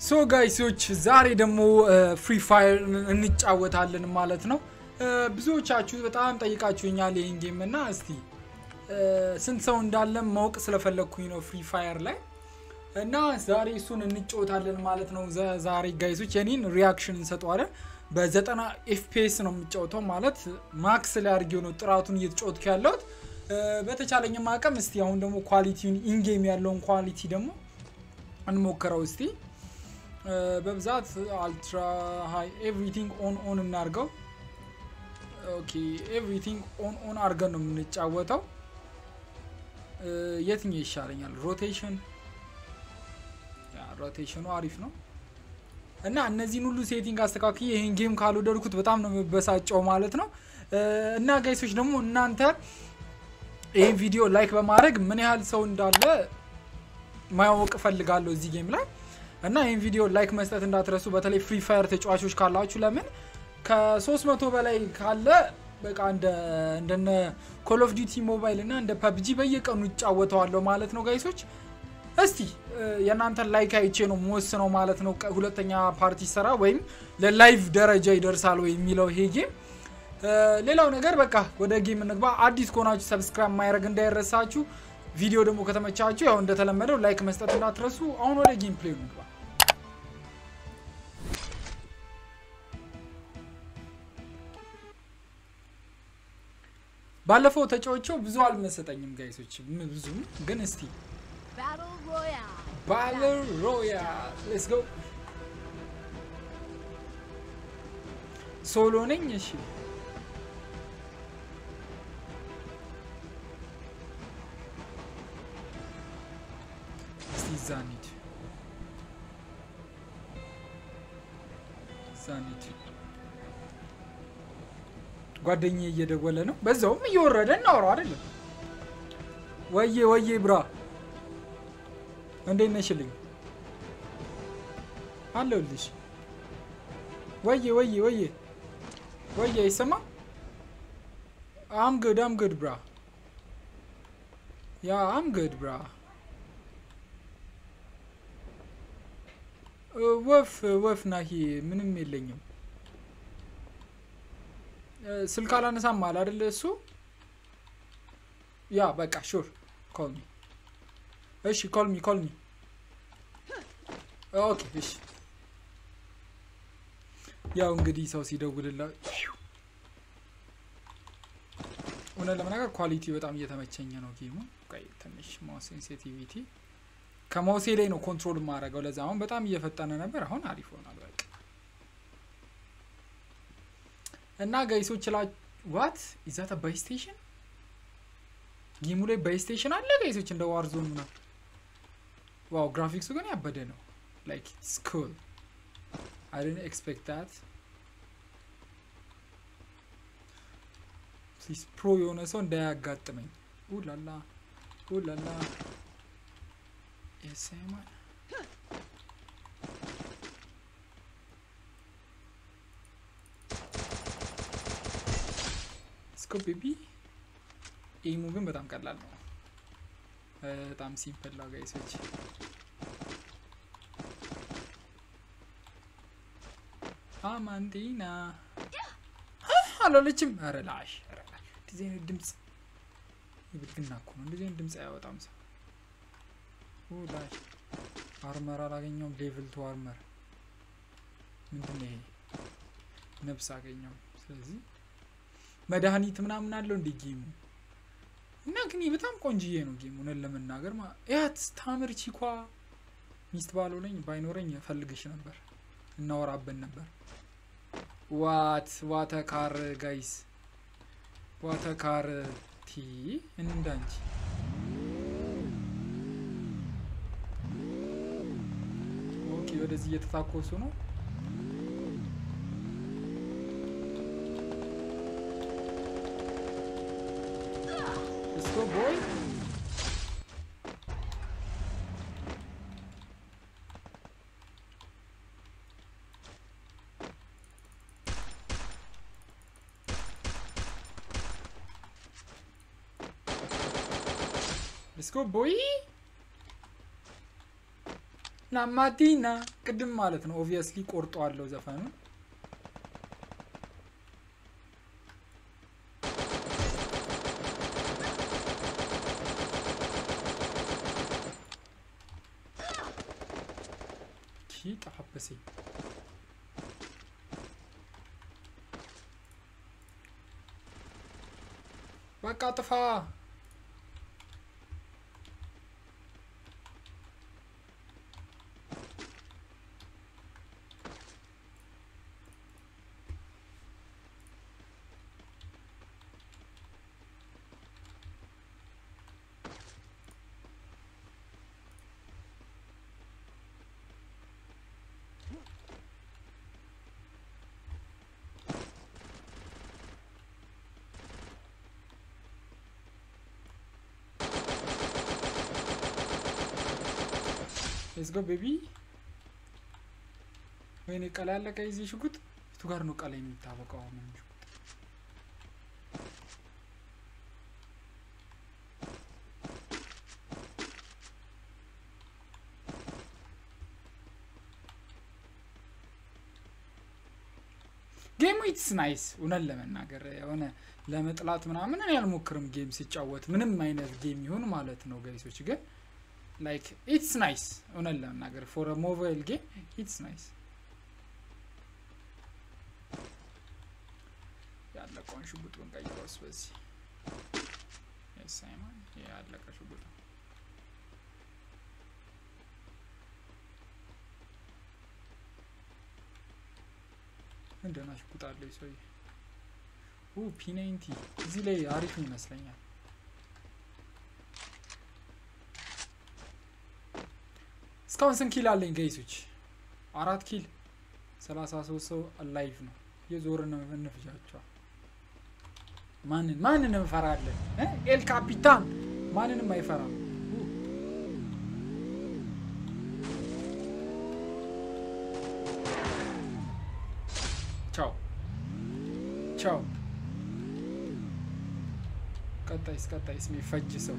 ሶ ጋይሶች ዛሬ ደግሞ ፍሪ ፋየር እንጫወታለን ማለት ነው። ብዙዎቻችሁ በጣም ጠይቃችሁኛል ይህን ጌም እና እስቲ ስንት ሰው እንዳለ ማወቅ ስለፈለግኩኝ ነው ፍሪ ፋየር ላይ እና ዛሬ እሱን እንጫወታለን ማለት ነው። ዛሬ ጋይሶች የኔን ሪያክሽን እንሰጠዋለን። በዘጠና ኤፍፒኤስ ነው የምጫወተው ማለት ማክስ ላይ አድርጌው ነው ጥራቱን እየተጫወትኩ ያለሁት። በተቻለኝም አቅም እስቲ አሁን ደግሞ ኳሊቲውን ኢንጌም ያለውን ኳሊቲ ደግሞ እንሞክረው እስቲ በብዛት አልትራ ሃይ ኤቭሪቲንግ ኦን ኦን እናርገው። ኦኬ ኤቭሪቲንግ ኦን ኦን አድርገን ነው የምንጫወተው። የትኛው ይሻለኛል? ሮቴሽን ሮቴሽኑ አሪፍ ነው እና እነዚህን ሁሉ ሴቲንግ አስተካክዬ ይህን ጌም ካልወደድኩት በጣም ነው የምበሳጨው ማለት ነው። እና ጋይሶች ደግሞ እናንተ ይህን ቪዲዮ ላይክ በማድረግ ምን ያህል ሰው እንዳለ ማያወቅ እፈልጋለሁ እዚህ ጌም ላይ እና ይህን ቪዲዮ ላይክ መስጠት እንዳትረሱ። በተለይ ፍሪ ፋየር ተጫዋቾች ካላችሁ ለምን ከ300 በላይ ካለ በቃ እንደነ ኮል ኦፍ ዲቲ ሞባይል እና እንደ ፐብጂ በየቀኑ ይጫወተዋለሁ ማለት ነው ጋይሶች። እስቲ የእናንተን ላይክ አይቼ ነው የምወስነው ማለት ነው። ሁለተኛ ፓርቲ ሰራ ወይም ለላይቭ ደረጃ ይደርሳል ወይ የሚለው ይሄ ጌም። ሌላው ነገር በቃ ወደ ጌም እንግባ። አዲስ ከሆናችሁ ሰብስክራይብ ማድረግ እንዳይረሳችሁ። ቪዲዮ ደግሞ ከተመቻችሁ ያው እንደተለመደው ላይክ መስጠት እንዳትረሱ። አሁን ወደ ጌም ፕሌይ እንግባ። ባለፈው ተጫዎቸው ብዙ አልመሰጠኝም ጋይሶች፣ ብዙም ግን እስቲ ባትል ሮያል ሌትስ ጎ። ሶሎ ነኝ። እሺ እስቲ እዛ እንሂድ፣ እዛ እንሂድ። ጓደኛዬ እየደወለ ነው፣ በዛውም እየወረደ እናውረው አይደለም። ወዬ ወዬ ብራ እንዴት ነሽልኝ? አለሁልሽ። ወዬ ወዬ ወዬ ወዬ ይሰማ? አም ግድ አም ግድ ብራ ያ አም ግድ ብራ። ወፍ ወፍ ናሂ ምንም የለኝም። ስልክ አላነሳም አለ አይደለ? እሱ ያ በቃ ሹር ኮል ሚ እሺ ኮል ሚ ኮል ሚ ኦኬ እሺ። ያው እንግዲህ ሰው ሲደውልላ እውነት ለመናገር ኳሊቲ በጣም እየተመቸኝ ነው ጌሙ። ቆይ ትንሽ ማውስ ሴንሲቲቪቲ ከማውሴ ላይ ነው ኮንትሮል የማደርገው። ለዛ አሁን በጣም እየፈጠነ ነበር፣ አሁን አሪፍ ሆኗል። በቃ እና ጋይሶች ላ ዋት ኢዛተ ባይ ስቴሽን ጌሙ ላይ ባይ ስቴሽን አለ ጋይሶች እንደ ዋርዞን ምናምን ዋው ግራፊክሱ ግን ያበደ ነው። ላይክ ኢትስ ኩል አይ ዲድንት ኤክስፔክት ዳት። ፕሊዝ ፕሮ የሆነ ሰው እንዳያጋጥመኝ። ኡላላ ኡላላ የሰማን ስኮ ቤቢ ኤሙ ግን በጣም ቀላል ነው። በጣም ሲምፕል ነው ጋይሶች። አማንዲና አላለችም። ኧረ ላሽ እንደዚህ አይነት ድምፅ የብልግና እኮ ነው። እንደዚህ አይነት ድምፅ አያወጣም ሰው። ላሽ አርመር አላገኘውም። ሌቭል ቱ አርመር ምንድን ነው ይሄ? ነብስ አገኘው። ስለዚህ መድኃኒት ምናምን አለው እንደ ጌሙ እና ግን በጣም ቆንጅዬ ነው ጌሙ። እውነት ለመናገር ያት ታምር ቺኳ ሚስት ባልሆነኝ ባይኖረኝ ፈልግሽ ነበር፣ እናወራበን ነበር። ዋት ዋተካር ጋይስ ዋተካር ቲ እንዳንቺ ኦኬ። ወደዚህ እየተታኮሱ ነው። Let's go, boy. Let's go, boy. ላማቲና ቅድም ማለት ነው። ኦብቪየስሊ ቆርጠዋለሁ ዘፈኑ ጠፋበሰኝ። በቃ ጥፋ። ሌትስ ጎ ቤቢ። ወይኔ ቀላ ያለቀ የዚህ ሽጉጥ ፊቱ ጋር ነው ቀላ የሚታወቀው። አሁን ሽጉጥ ጌሙ ኢትስ ናይስ። እውነት ለመናገር የሆነ ለመጥላት ምናምን እኔ አልሞክርም ጌም ሲጫወት ምንም አይነት ጌም ይሁን ማለት ነው ጋይሶች ግን ላይክ ኢትስ ናይስ እውነት ለመናገር ፎር ሞባይል ጌም ኢትስ ናይስ። ያለቀውን ሽጉጡን ቀይረውስ በዚህ ሳይማን ያለቀ ሽጉጥ እንደና ሽጉጥ አለው ሰውዬ። ፒናይንቲ እዚህ ላይ አሪፍ ይመስለኛል። እስካሁን ስንት ኪል አለኝ ጋይሶች? አራት ኪል፣ ሰላሳ ሶስት ሰው ላይቭ ነው። የዞርን እንፍጃቸዋል። ማንን ማንን እንፈራለን? ኤል ካፒታን ማንንም አይፈራም። ቻው ቻው። ቀጣይስ ቀጣይስ የሚፈጅ ሰው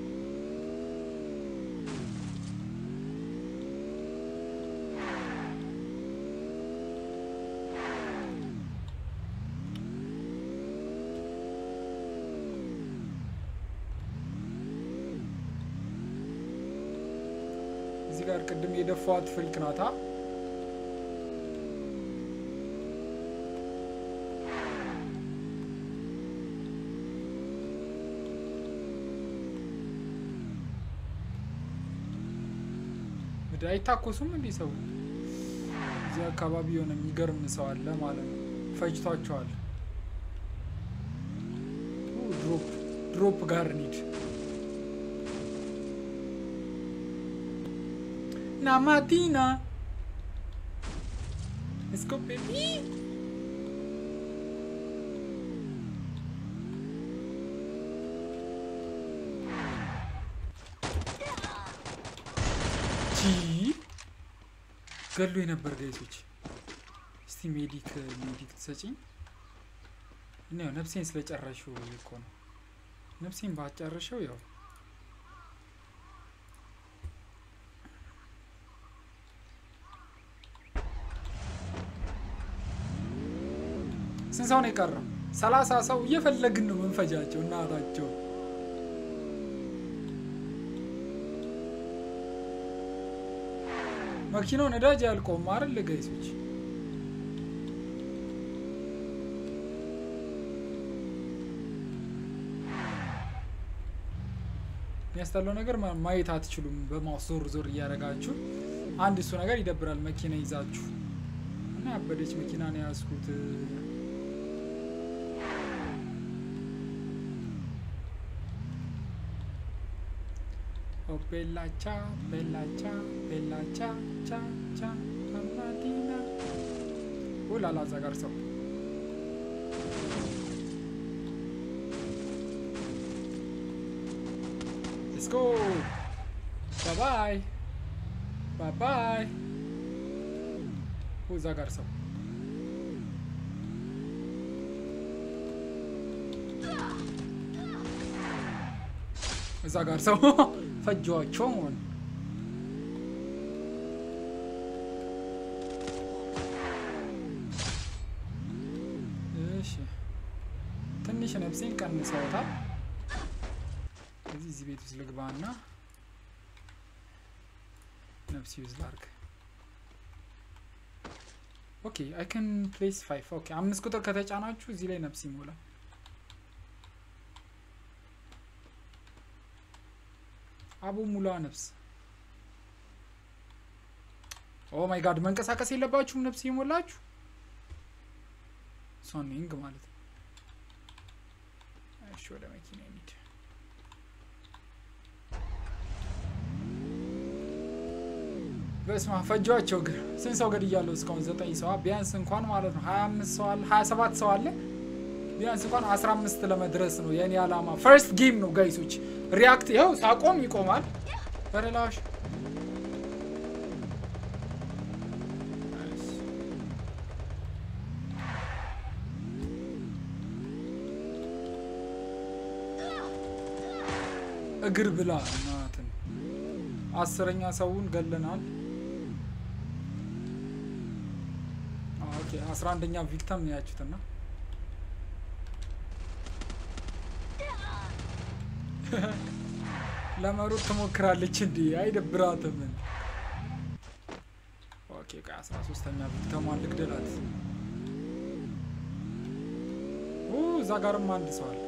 እዚህ ጋር ቅድም የደፋዋት ፍልክ ናታ። ምድር አይታኮሱም እንዲህ ሰው እዚህ አካባቢ የሆነ የሚገርም ሰው አለ ማለት ነው። ፈጅቷቸዋል። ድሮፕ ድሮፕ ጋር ኒድ na mattina. Let's go, baby. ገሎ የነበር ጋይሶች፣ እስቲ ሜዲክ ሜዲክ ትሰጪኝ። እና ያው ነፍሴን ስለጨረሽው እኮ ነው። ነፍሴን ባጨረሸው ያው ስንት ሰው ነው የቀረው? ሰላሳ ሰው እየፈለግን ነው መንፈጃቸው እናታቸው። መኪናው ነዳጅ ያልቆም አይደል ጋይሶች? የሚያስጠላው ነገር ማየት አትችሉም። በማውስ ዞር ዞር እያደረጋችሁ አንድ እሱ ነገር ይደብራል። መኪና ይዛችሁ እና ያበደች መኪና ነው የያዝኩት። Oh bella ciao, bella ciao, bella ciao, ciao, ciao, mattina. Oh là là, እዛ ጋር ሰው Let's go. Bye bye. Bye bye. እዛ ጋር ሰው እዛ ጋር ሰው ፈጇቸው ሆን ነፍሴን ቀንሰውታል። ስለዚህ እዚህ ቤት ውስጥ ልግባና ነፍስ ዩዝ ላርግ። ኦኬ አይ ካን ፕሌስ ፋይቭ ኦኬ አምስት ቁጥር ከተጫናችሁ እዚህ ላይ ነፍስ ይሞላል። አቡ ሙላ ነፍስ ኦ ማይ ጋድ መንቀሳቀስ የለባችሁም ነፍስ የሞላችሁ ሶኒንግ ማለት ነው። እሺ ወደ መኪና እንሂድ። በስማ ፈጇቸው ግን ስንት ሰው ገድያለሁ እስካሁን? ዘጠኝ ሰው ቢያንስ እንኳን ማለት ነው ሀያ አምስት ሰው አለ ሀያ ሰባት ሰው አለ። ቢያንስ እንኳን አስራ አምስት ለመድረስ ነው የእኔ አላማ። ፈርስት ጌም ነው ጋይሶች። ሪያክት ይኸው ሳቆም ይቆማል። በረላሽ እግር ብላ እናትን አስረኛ ሰውን ገለናል። ኦኬ አስራ አንደኛ ቪክተም ነው ያችሁትና ለመሮጥ ትሞክራለች እንዲ አይደብራትም። ኦኬ ቆይ አስራ ሶስተኛ ቪክተሟን ልግደላት። እዛ ጋርም አንድ ሰው አለ።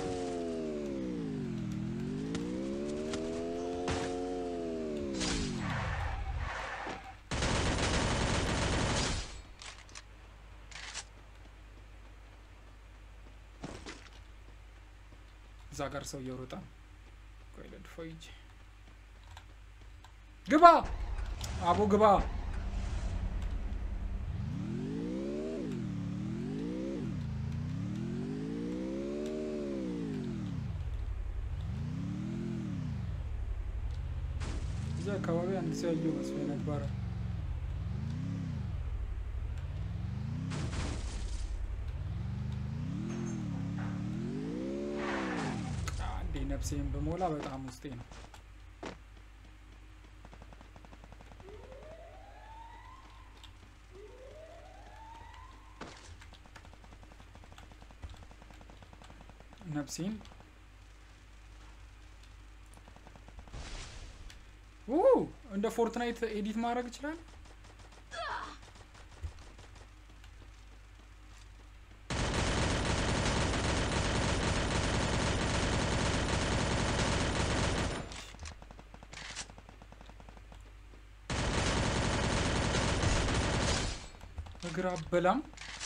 እዛ ጋር ሰው እየሮጠ ቆይ ለድፎ ይጅ ግባ አቦ ግባ እዚህ አካባቢ አንድ ሰው ያየው መስሎ ነበረ ነፍሴን በሞላ በጣም ውስጤ ነው። ነፍሴን እንደ ፎርትናይት ኤዲት ማድረግ ይችላል። እግር አበላም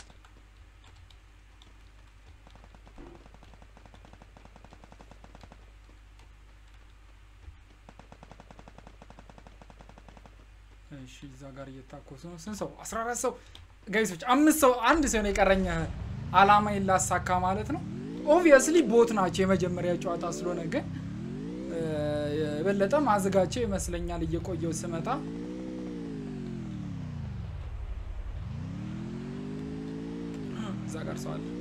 እሺ፣ እዛ ጋር እየታኮሱ ነው። ስንት ሰው? አስራ አራት ሰው ጋይሶች፣ አምስት ሰው አንድ ሰው ነው የቀረኝ አላማዬን ላሳካ ማለት ነው። ኦብቪየስሊ ቦት ናቸው የመጀመሪያ ጨዋታ ስለሆነ ግን የበለጠ ማዘጋቸው ይመስለኛል እየቆየው ስመጣ እዛ ጋር ሰው አለ።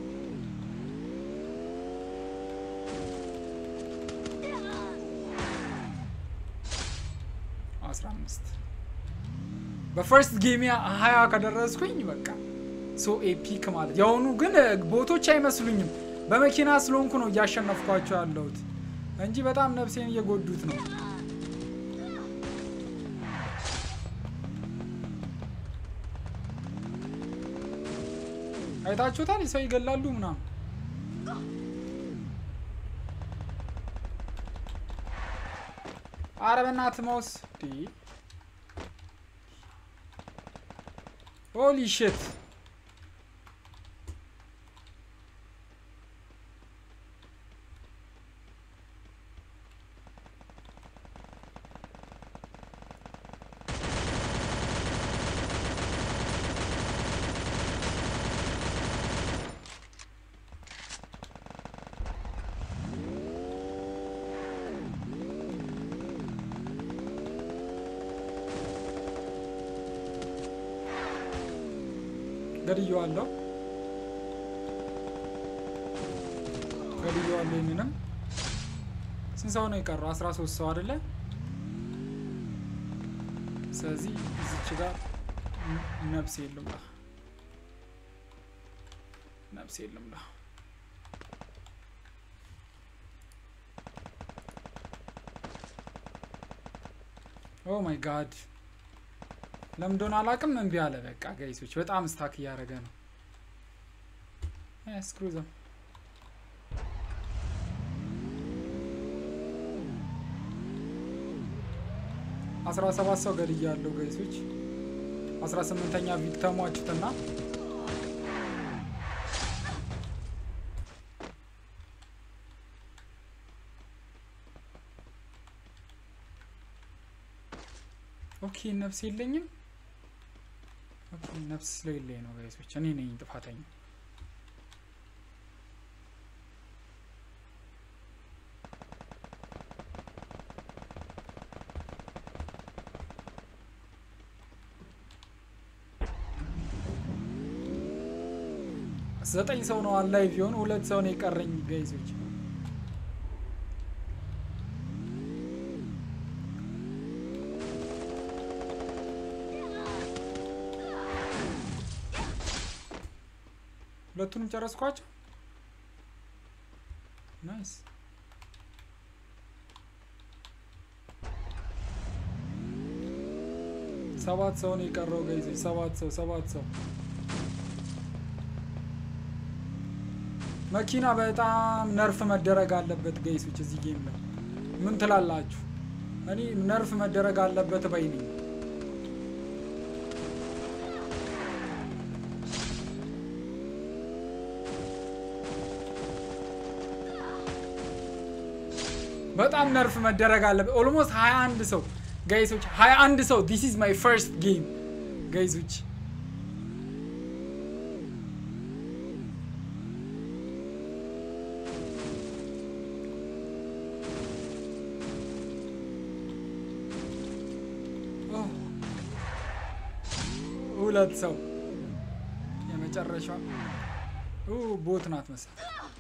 አስራ አምስት በፈርስት ጌሚያ ሀያ ከደረስኩኝ በቃ ሶ ኤፒክ ማለት የአሁኑ ግን ቦቶች አይመስሉኝም። በመኪና ስለሆንኩ ነው እያሸነፍኳቸው ያለሁት እንጂ በጣም ነፍሴን እየጎዱት ነው። አይታችሁታል? ሰው ይገላሉ ምናምን። አረ በእናትህ ማውስ ሆሊ ሽት ገድየዋለሁ ገድየዋለሁ። ይህንንም ስንት ሰው ነው የቀረው? አስራ ሶስት ሰው አይደለ? ስለዚህ እዚች ጋር ነፍስ የለም ላ ነፍስ የለም ላ ኦ ማይ ጋድ ለምን እንደሆነ አላውቅም። እምቢ አለ። በቃ ጋይሶች በጣም ስታክ እያደረገ ነው። ስክሩዘ አስራ ሰባት ሰው ገድያለሁ ጋይሶች። አስራ ስምንተኛ ቪክተሟችሁትና ኦኬ ነፍስ የለኝም። ኦኬ ነፍስ ስለሌለኝ ነው ጋይሶች፣ እኔ ነኝ ጥፋተኛ። ዘጠኝ ሰው ነው አላይ ቢሆን ሁለት ሰው ነው የቀረኝ ጋይዞች። ሁለቱንም ጨረስኳቸው። ናይስ ሰባት ሰው ነው የቀረው ጋይዞች። ሰባት ሰው ሰባት ሰው መኪና በጣም ነርፍ መደረግ አለበት ጋይሶች። እዚህ ጌም ላይ ምን ትላላችሁ? እኔ ነርፍ መደረግ አለበት ባይ ነኝ። በጣም ነርፍ መደረግ አለበት። ኦልሞስት 21 ሰው ጋይሶች፣ 21 ሰው ዲስ ኢዝ ማይ ፈርስት ጌም ጋይሶች። ሁለት ሰው የመጨረሻ ቦት ናት መሰል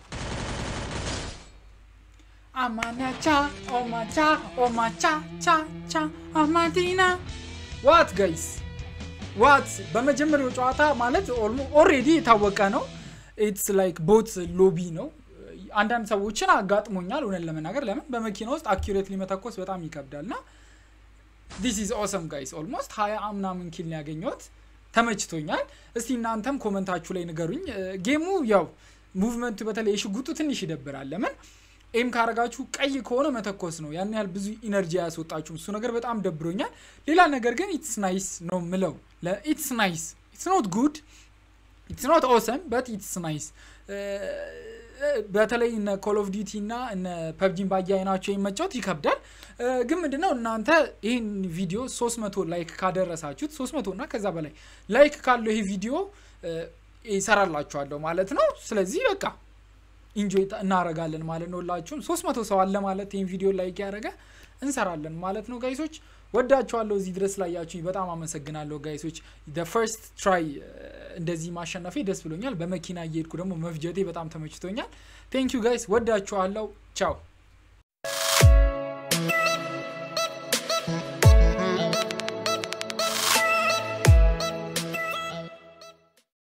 አማናቻ ኦማቻ ኦማቻ ቻ ቻ አማዲና ዋት ጋይስ ዋት በመጀመሪያው ጨዋታ ማለት ኦልሬዲ የታወቀ ነው። ኢትስ ላይክ ቦት ሎቢ ነው። አንዳንድ ሰዎችን አጋጥሞኛል እውነት ለመናገር ለምን በመኪና ውስጥ አኪሬትሊ መተኮስ በጣም ይከብዳል ና ዲስ ኢዝ ኦሰም ጋይስ ኦልሞስት ሀያ ምናምን ኪል ነው ያገኘሁት። ተመችቶኛል። እስቲ እናንተም ኮመንታችሁ ላይ ንገሩኝ። ጌሙ ያው ሙቭመንቱ በተለይ የሽጉጡ ትንሽ ይደብራል። ለምን ኤም ካረጋችሁ ቀይ ከሆነ መተኮስ ነው፣ ያን ያህል ብዙ ኢነርጂ አያስወጣችሁም። እሱ ነገር በጣም ደብሮኛል። ሌላ ነገር ግን ኢትስ ናይስ ነው ምለው። ኢትስ ናይስ ኢትስ ኖት ጉድ ኢትስ ኖት ኦሰም በት ኢትስ ናይስ። በተለይ እነ ኮል ኦፍ ዲቲ እና እነ ፐብጂን ባያይናቸው መጫወት ይከብዳል። ግን ምንድነው እናንተ ይህን ቪዲዮ 300 ላይክ ካደረሳችሁት 300 እና ከዛ በላይ ላይክ ካለው ይሄ ቪዲዮ ይሰራላችኋለሁ ማለት ነው። ስለዚህ በቃ ኢንጆይ እናረጋለን ማለት ነው። ሁላችሁም 300 ሰው አለ ማለት ይህን ቪዲዮ ላይክ ያደረገ እንሰራለን ማለት ነው። ጋይሶች ወዳችኋለሁ። እዚህ ድረስ ላያችሁኝ በጣም አመሰግናለሁ ጋይሶች። ፈርስት ትራይ እንደዚህ ማሸነፌ ደስ ብሎኛል። በመኪና እየሄድኩ ደግሞ መፍጀቴ በጣም ተመችቶኛል። ቴንክ ዩ ጋይስ፣ ወዳችኋለሁ። ቻው